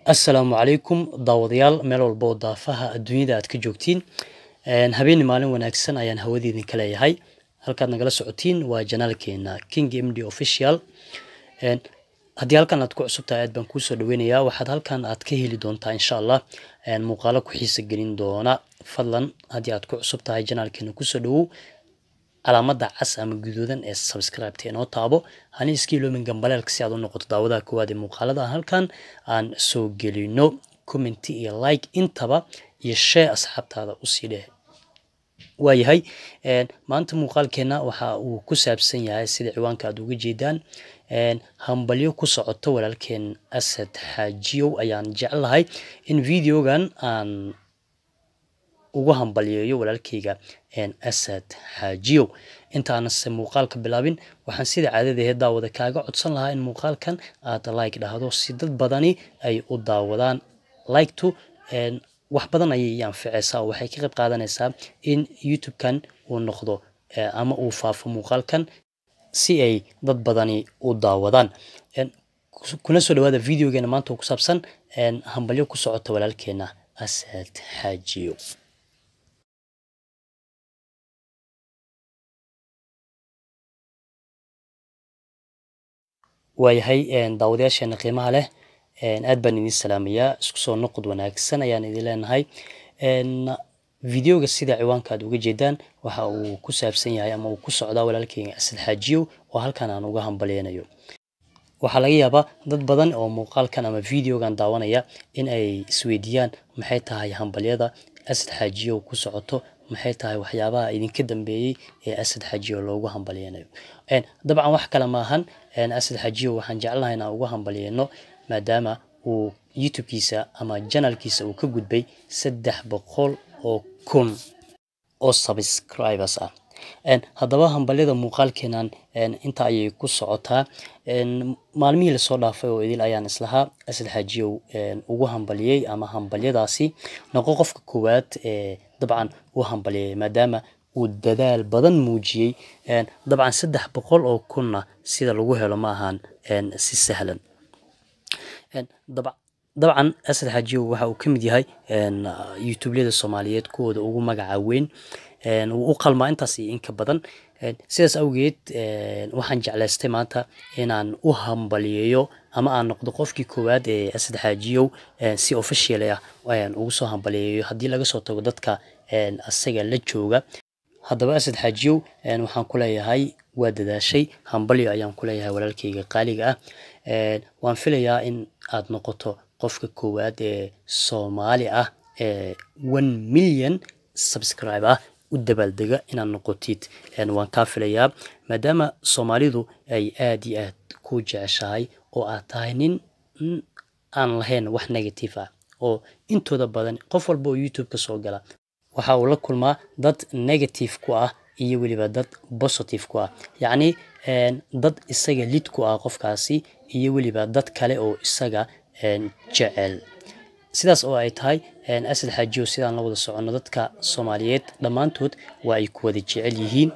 assalaamu calaykum daawadayaal meel walba oo daafaha adduunyada aad ka joogtiin habeeni maalin wanaagsan ayaan hawadiidin ka leeyahay halkaad nagala socotiin waa janaalkeena king m d official haddii halkan aad ku cusub tahay aad baan kuusoo dhaweynayaa waxaad halkan aad ka heli doontaa insha allah muuqaalo ku xiisa gelin doona fadlan haddii aad ku cusub tahay janaalkeena kusoo dhawow calaamada cas ama guduudan ee subscribe-ta inoo taabo hani iska iloomin gambaleelka si aad u noqoto daawadaha koowaad ee muuqaalada halkan aan soo gelino commenty iyo like intaba iyo share asxaabtaada usii dheh waayahay maanta muuqaalkeena waxa uu ku saabsan yahay sida ciwaanka aad uga jeedaan hambalyo ku socoto walaalkeen asad xaajiyow ayaan jeclahay in videogan aan ugu hambalyeeyo walaalkayga asad xaajiyow intaanase muuqaalka bilaabin waxaan sida caadadahe daawada kaaga codsan lahaa in muuqaalkan aad like dhahdo si dad badani ay u daawadaan liktu wax badan ayay anficeysaa oo waxay ka qayb qaadanaysaa in youtube-kan uu noqdo ama uu faafo muuqaalkan si ay dad badani u daawadaan kuna soo dhawaada videogeena maanta oo ku saabsan hambalyo ku socota walaalkeena asad xaajiyow waayahay daawadayaasheena qiimaha leh aad baan idin salaamayaa isku soo noqod wanaagsan ayaan idin leenahay videoga sida ciwaanka aad uga jeedaan waxa uu ku saabsan yahay ama uu ku socdaa walaalkeyga asad xaajiyow oo halkan aan uga hambalyeynayo waxaa laga yaabaa dad badan oo muuqaalkan ama videogan daawanaya in ay isweydiiyaan maxay tahay hambalyada asad xaajiyow ku socoto maxay tahay waxyaabaha idinka dambeeyey ee asad xaajiyow loogu hambalyeynayo dabcan wax kale maahan asad xaajiyow waxaan jeclahay inaan ugu hambalyeyno maadaama uu youtube-kiisa ama janalkiisa uu ka gudbay saddex boqol oo kun oo subscribers ah haddaba hambalyada muuqaalkeenan inta ayay ku socotaa maalmihii lasoo dhaafay oo idil ayaan islahaa asad xaajiyow ugu hambaliyey ama hambalyadaasi noqo qofka koowaad ee dabcan u hambalyeeyay maadaama uu dadaal badan muujiyey dabcan saddex boqol oo kunna sida lagu helo ma ahaan si sahlan dabcan asad xaajiyow waxa uu ka mid yahay youtubelyada soomaaliyeed kuwooda ugu magaca weyn wuu u qalmaa intaas iyo inka badan sidaas awgeed waxaan jeclaystay maanta inaan u hambalyeeyo ama aan noqdo qofkii koowaad ee asad xaajiyow si official ah ugu soo hambalyeeyo haddii laga soo tago dadka asaga la jooga haddaba asad xaajiyow waxaan ku leeyahay waa dadaashay hambalyo ayaan ku leeyahay walaalkayga qaaliga ah waan filayaa in aad noqoto qofka koowaad ee soomaali ah ee one million subscribe ah u dabaaldega inaad noqotid waan kaa filayaa maadaama soomaalidu ay aad iyo aad ku jeceshahay oo aad tahay nin aan lahayn wax negative ah oo intooda badan qof walba oo youtube ka soo gala waxa uu la kulmaa dad negative ku ah iyo weliba dad positive ku ah yacni dad isaga lid ku ah qofkaasi iyo weliba dad kale oo isaga jecel sidaas oo ay tahay asad xaajiyo sidaan la wada soconno dadka soomaaliyeed dhammaantood waa ay ku wada jecel yihiin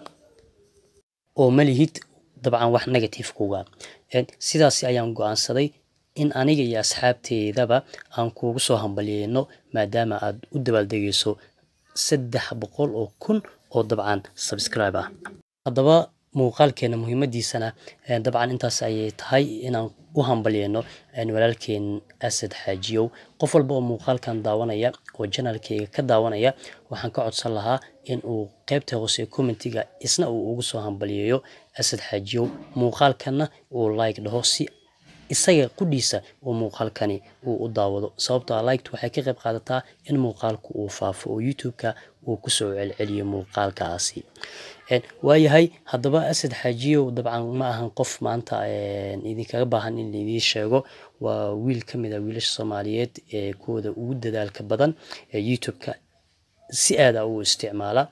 oo ma lihid dabcan wax negative kuga sidaasi ayaan go-aansaday in aniga iyo asxaabteedaba aan kuugu soo hambalyeyno maadaama aad u dabaaldegayso saddex boqol oo kun oo dabcan subscribe ah haddaba muuqaalkeena muhiimadiisana dabcan intaas ayay tahay inaan u hambalyeyno walaalkeen asad xaajiyow qof walba oo muuqaalkan daawanaya oo janalkeyga ka daawanaya waxaan ka codsan lahaa in uu qeybta hoose commentiga isna uu ugu soo hambalyeeyo asad xaajiyow muuqaalkanna uu like dhaho si isaga qudhiisa uu muuqaalkani uu u daawado sababtoo a liked waxay ka qayb qaadataa in muuqaalku uu faafo oo youtube-ka uu kusoo celceliyo muuqaalkaasi waayahay haddaba asad xaajiyow dabcan ma ahan qof maanta idinkaga baahan in laidii sheego waa wiil ka mid a wiilasha soomaaliyeed ee kuwooda ugu dadaalka badan ee youtube-ka si aada u isticmaala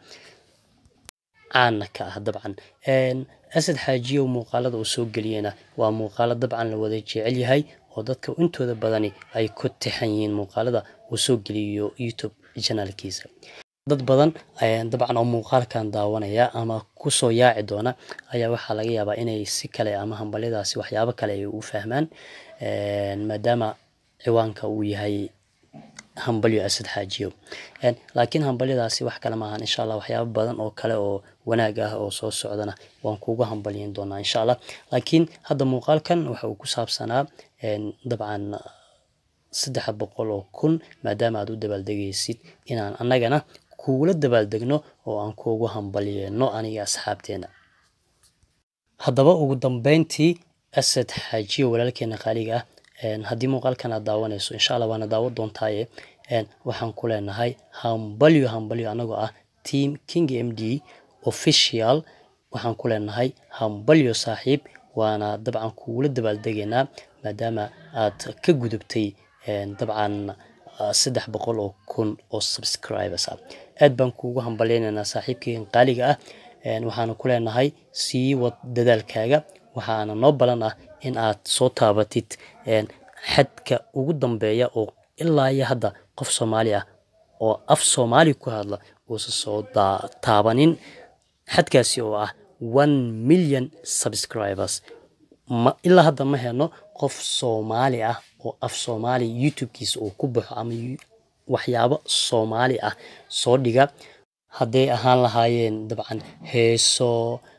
caana ka ah dabcan asad xaajiyow muuqaalada uu soo geliyena waa muuqaalo dabcan la wada jecel yahay oo dadka intooda badani ay ku tixan yihiin muuqaalada uu soo geliyo youtube janaalkiisa dad badan dabcan oo muuqaalkan daawanaya ama kusoo yaaci doona ayaa waxaa laga yaabaa inay si kale ama hambalyadaasi waxyaabo kale ay u fahmaan maadaama ciwaanka uu yahay hambalyo asad xaajiyo laakiin hambalyadaasi wax kale maahan insha allah waxyaabo badan oo kale oo wanaag ah oo soo socdana waan kuuga hambalyin doonaa insha allah laakiin hadda muuqaalkan waxa uu ku saabsanaa dabcan saddex boqol oo kun maadaama aad u dabaaldegaysid inaan annagana kuula dabaaldegno oo aan kuugu hambalyeeno aniga asxaabteena haddaba ugu dambeyntii asad xaajiyo walaalkeena qaaliga ah haddii muuqaalkan aad daawanayso insha allah waana daawo doontaaye waxaan ku leenahay hambalyo hambalyo anagoo ah team king m d official waxaan ku leenahay hambalyo saaxiib waana dabcan kuula dabaaldegaynaa maadaama aad ka gudubtay dabcan saddex boqol oo kun oo subscribers ah aad baan kuugu hambalyaynaynaa saaxiibkeygan qaaliga ah waxaana ku leenahay sii wad dadaalkaaga waxaana noo balan ah in aad soo taabatid xadka ugu dambeeya oo ilaa iyo hadda qof soomaali ah oo af soomaali ku hadla uusa soo taabanin xadkaasi oo ah one million subscribers ma ilaa hadda ma heno qof soomaali ah oo af soomaali youtubekiisa uu ku baxo ama waxyaabo soomaali ah soo dhiga hadday ahaan lahaayeen dabcan heeso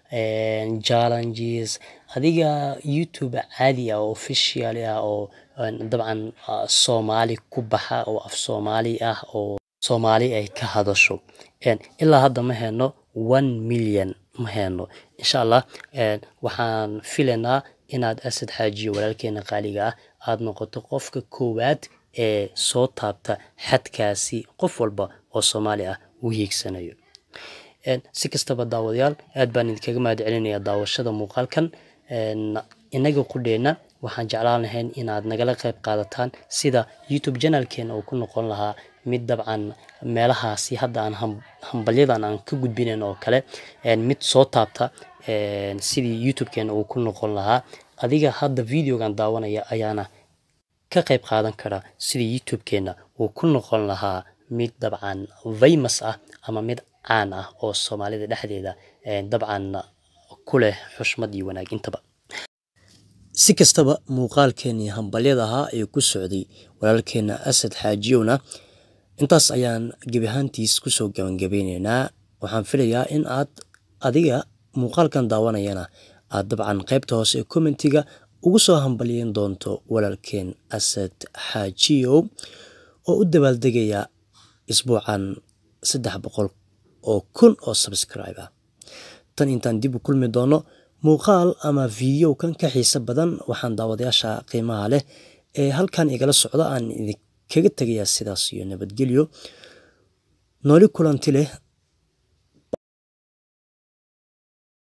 challenges adiga youtube caadi ah oo official ah oo dabcan soomaali ku baxa oo af soomaali ah oo soomaali ay ka hadasho ilaa hadda ma heno one million ma heno insha allah waxaan filaynaa inaad asad xaajiyo walaalkeena qaaliga ah aada noqoto qofka koowaad ee soo taabta xadkaasi qof walba oo soomaali ah uu hiigsanayo si kastaba daawadayaal aad baan idinkaga mahad celinayaa daawashada muuqaalkan inaga qudheenna waxaan jeclaan lahayn inaad nagala qayb qaadataan sida youtube janalkeena uu ku noqon lahaa mid dabcan meelahaasi hadda aan hambalyadan aan ka gudbinayn oo kale mid soo taabta sidii youtubekeena uu ku noqon lahaa adiga hadda videogan daawanaya ayaana ka qayb qaadan kara sidii youtube-keena uu ku noqon lahaa mid dabcan famous ah ama mid caan ah oo soomaalida dhexdeeda dabcan ku leh xushmad iyo wanaag intaba si kastaba muuqaalkeenii hambalyada ahaa ee ku socday walaalkeena asad xaajiyowna intaas ayaan gebi ahaantiis kusoo gabangabeyneynaa waxaan filayaa in aad adiga muuqaalkan daawanayana aad dabcan qaybta hoose ee commentiga ugu soo hambalyeyn doonto walaalkeen asad xaajiyow oo u dabaaldegaya isbuucan saddex boqol oo kun oo subscribe ah tan intaan dib u kulmi doono muuqaal ama video kan ka xiise badan waxaan daawadayaasha qiimaha leh ee halkan igala socda aan idinkaga tegayaa sidaas iyo nabadgelyo nooli kulanti leh